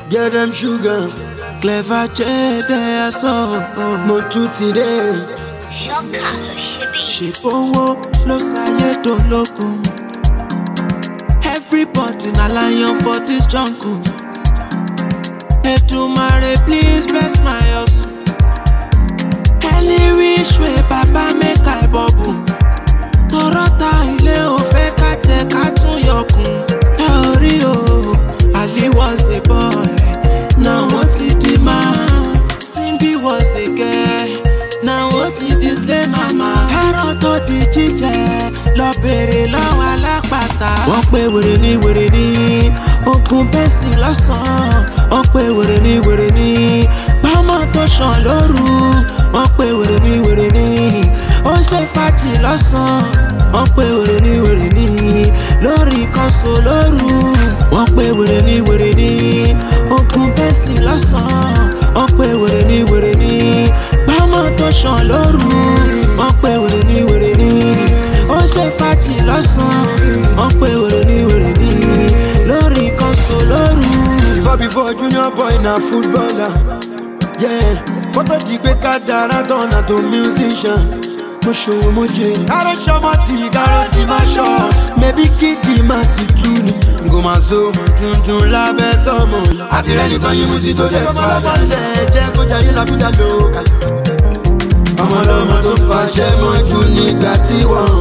Get them sugar. Clever jẹ́dẹ̀ sọ. Mo tún ti dé. ṣọ́kà ló ṣe bí. Ṣèbówó ló ṣayé dológun. Everybody na lion for this jungle. Èdùmàrè please bless my hustle. Any which way baba make I bubble. Tọrọta ilé ò fẹ́ ká jẹ ká tún yọkùn. Ẹ ò rí o, Ali was a boy, now wọ́n ti di man. Simbi was a girl, now wọ́n ti di slay mama. Ẹran tó di jíjẹ lọ bèrè lọ́wọ́ alápàtà. Wọ́n pe wèrè ní wèrè ní ogun bẹ́sì lọ́sàn-án. Wọ́n pe wèrè ní wèrè ní bámọ́ tó ṣàn lóru. Wọ́n pe wèrè ní wèrè ní ó ń ṣe fàájì lọ́sàn-án. Wọ́n pe wèrè ní wèrè ní lórí kọ́sọ̀ lóru. Wọ́n pe wèrè ní wèrè ní ogun bẹ́sì lọ́sàn-án. Wọ́n pe wèrè ní wèrè ní bámọ́ tó ṣàn lóru. Wọ́n pe wèrè ní wèrè ní ó ń ṣe fàájì lọ́sàn-án. Wọ́n pe wèrè ní wèrè ní lórí kọ́sọ̀ lóru. Before before junior boy na footballer. Yeah. Kótó di pé ká dára tán na tó musician. Mo ṣòwò mo jẹ. Káró ṣọmọ di káró di máa ṣọ. Mẹ̀bí kíkì máa ti tú ni. Ngò máa so mọ̀ tuntun lábẹ́ sọ́mọ yìí. Àti rẹ̀ nìkan yín mú sí tó dẹ̀ fọ́ lọ́lẹ̀. Jẹ́ kó jayé lábújá lóka. Ọmọlọ́mọ tó fàṣẹ mọ́jú nígbà tí wọ́n.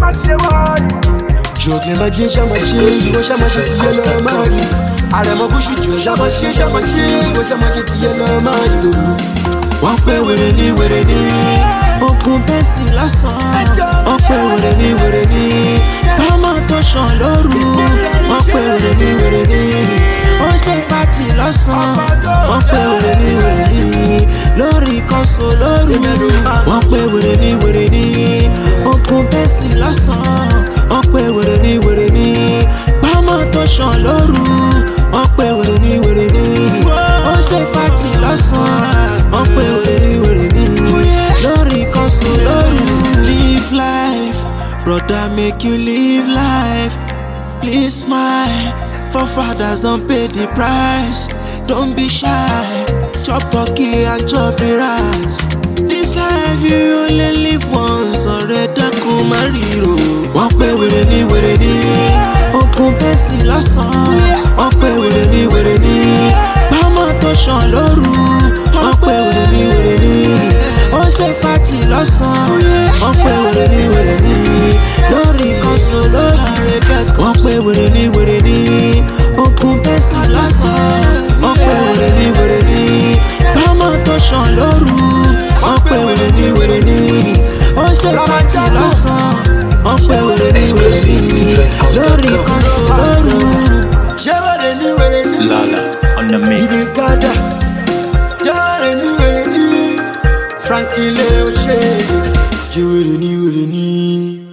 Jòkè máa jẹ́ ṣàmọ̀ ṣe ìwọ ṣàmọ̀ ṣe tìyẹ lọ́ọ́ máa rí. Àrẹ̀mọ Bùṣù jò ṣàmọ̀ ṣe ṣàmọ̀ ṣe ìwọ ṣàmọ̀ ṣe tìyẹ lọ́ọ́ máa rí. wọ́n pé wèrè ní wèrè ní ogun bẹ́sì lọ́sàn-án wọ́n pé wèrè ní wèrè ní bámọ́ tó ṣàn lóru wọ́n pé wèrè ní wèrè ní ó ṣe fàájì lọ́sàn-án wọ́n pé wèrè ní wèrè ní lórí kọ́sọ̀ lóru wọ́n pé wèrè ní wèrè ní ogun bẹ́sì lọ́sàn-án wọ́n pé wèrè ní wèrè ní bámọ́ tó ṣàn lóru wọ́n pé wèrè ní wèrè ní ó ṣe fàájì lọ́sàn-án wọ́n pé wèrè ní wèrè ní lórí kọ́sọ̀ lóru. live life brother make you live life please smile forefathers don pay the price don't be shy chop turkey and chop the rice. this life you only live once ọ̀rẹ́ dákun má ríro. wọ́n pé wèrè ní wèrè ní okun bẹ́sì lọ́sàn-án wọ́n pé wèrè ní wèrè ní bámọ́ tó ṣàn lóru wọ́n pé wèrè ní wèrè ní ó ṣe fàájì lọ́sàn-án wọ́n pé wèrè ní wèrè ní lórí kọ́sọ̀ lórí wọ́n pé wèrè ní wèrè ní okun bẹ́sì lọ́sàn-án wọ́n pé wèrè ní wèrè ní bámọ́ tó ṣàn lóru wọ́n pé wèrè ní wèrè ní ó ṣe fàájì lọ́sàn-án wọ́n pé wèrè ní wèrè ní lórí kọ́sọ̀ lóru. Ṣé wèrè ní wèrè ní? Lala on the mix. Ibi gada. Ṣé wèrè ní wèrè ní? Frankie Leo ṣe. Ṣé wèrè ní wèrè ní?